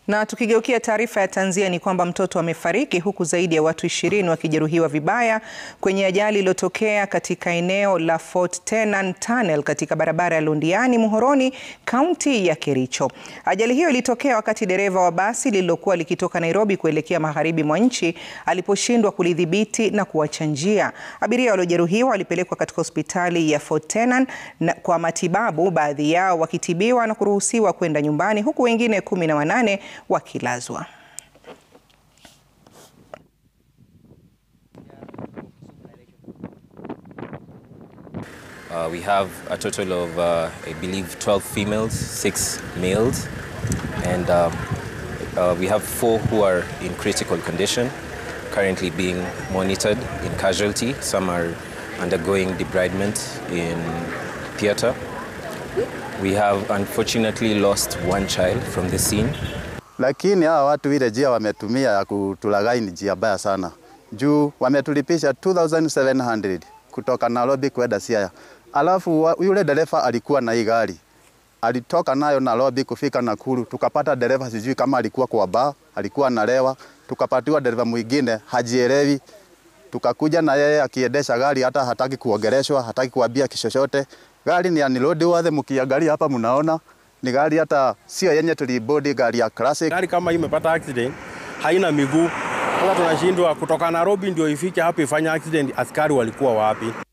Na tukigeukia taarifa ya tanzia ni kwamba mtoto amefariki huku zaidi ya watu ishirini wakijeruhiwa vibaya kwenye ajali iliyotokea katika eneo la Fort Tenan Tunnel katika barabara ya Londiani Muhoroni, kaunti ya Kericho. Ajali hiyo ilitokea wakati dereva wa basi lililokuwa likitoka Nairobi kuelekea magharibi mwa nchi aliposhindwa kulidhibiti na kuacha njia. Abiria waliojeruhiwa walipelekwa katika hospitali ya Fort Tenan na kwa matibabu, baadhi yao wakitibiwa na kuruhusiwa kwenda nyumbani huku wengine kumi na wanane wakilazwa. Uh, we have a total of, uh, I believe, 12 females, six males, and uh, uh, we have four who are in critical condition, currently being monitored in casualty. Some are undergoing debridement in theatre. We have unfortunately lost one child from the scene. Lakini hawa watu ile njia wametumia ya kutulaghai ni njia mbaya sana, juu wametulipisha 2700 kutoka Nairobi kwenda Siaya, alafu wa- yule dereva alikuwa na hii gari alitoka nayo Nairobi kufika Nakuru, tukapata dereva sijui kama alikuwa kwa baa, alikuwa analewa, tukapatiwa dereva mwingine hajielewi, tukakuja na yeye akiendesha gari hata hataki kuogeleshwa, hataki kuambia kishochote. Gari ni anilodi wathe, mkiangalia hapa mnaona ni gari hata sio yenye tulibodi, gari ya classic. Gari kama hii imepata accident haina miguu. Sasa tunashindwa kutoka Nairobi ndio ifike hapa ifanye accident, askari walikuwa wapi?